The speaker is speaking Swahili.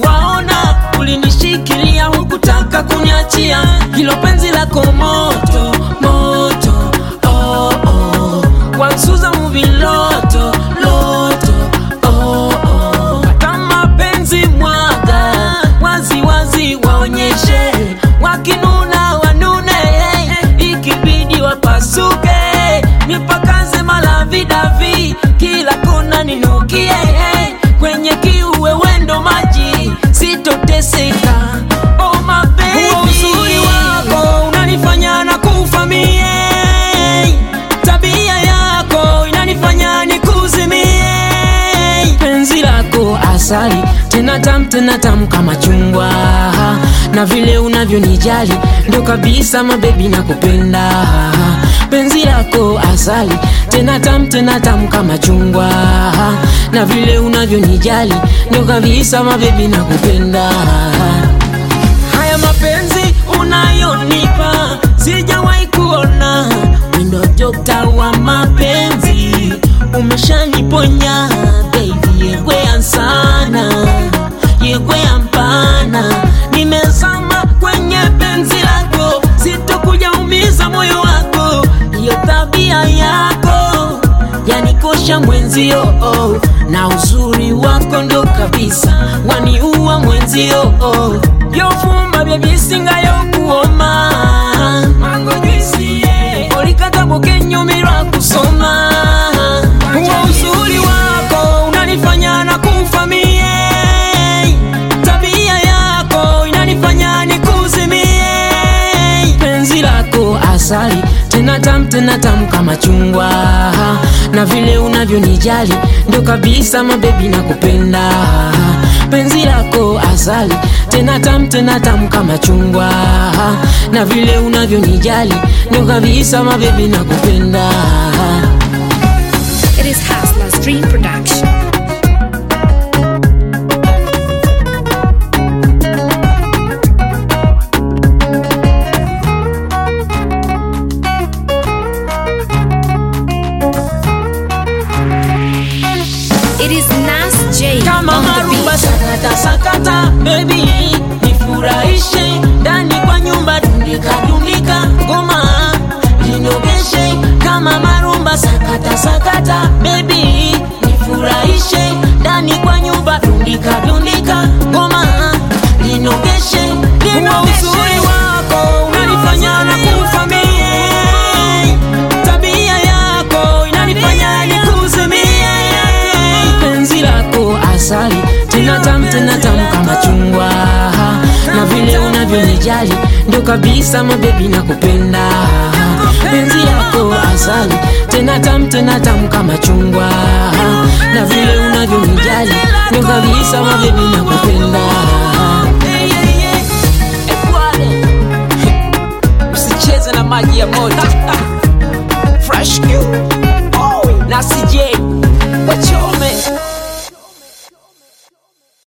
siwaona ulinishikilia hukutaka kuniachia hilo penzi lako moto moto oh, oh. wansuza muviloto loto oh, oh. hata mapenzi mwaga wazi wazi waonyeshe wakinuna wanune ikibidi wapasuke nipakaze malavidavi kila kona ninukie kwenye kiuwe wendo maji sitoteseka oh, mapenzi Huo uzuri wako unanifanya na kufamie tabia yako inanifanya nikuzimie penzi lako asali tena tam tena tam kama chungwa na vile unavyonijali ndo kabisa mabebi na kupenda penzi lako asali tena tam tena tam kama chungwa na vile unavyonijali ndo kabisa mabebi na kupenda haya mapenzi unayonipa sijawahi kuona wendo dokta wa mapenzi umeshaniponya baby yegwea sana yegwea mpana nimezama kwenye penzi lako sitokuja umiza moyo wako hiyo tabia yako yanikosha mwenzio oh. na uzuri wako ndo kabisa waniua mwenzio oh. yofumba byebisinga yokuoma olikatabokenyumirwa kusoma huo uzuri wako unanifanya na kufamie tabia yako inanifanya nikuzimie penzi lako asali tena tam tena tamu kama chungwa na vile unavyonijali ndo kabisa mabebi na kupenda penzi lako asali tena tam tena tamu kama chungwa na vile unavyonijali ndo kabisa mabebi na kupenda It is Haslas Dream Production. It is Nas J kama on the maruba beat. sakata sakata baby nifurahishe ndani kwa nyumba tundika tundika ngoma linogeshe kama marumba sakata sakata baby nifurahishe ndani kwa nyumba tundika tundika ngoma linogeshe huo uzuri wako unanifanya na kufamie tabia yako inanifanya nikuzimie penzi lako asali tena tam tena tamu kama chungwa na vile unavyonijali ndo kabisa mabebi na kupenda penzi lako asali tena tam tena tamu kama chungwa na vile unavyonijali ndo kabisa mabebi na kupenda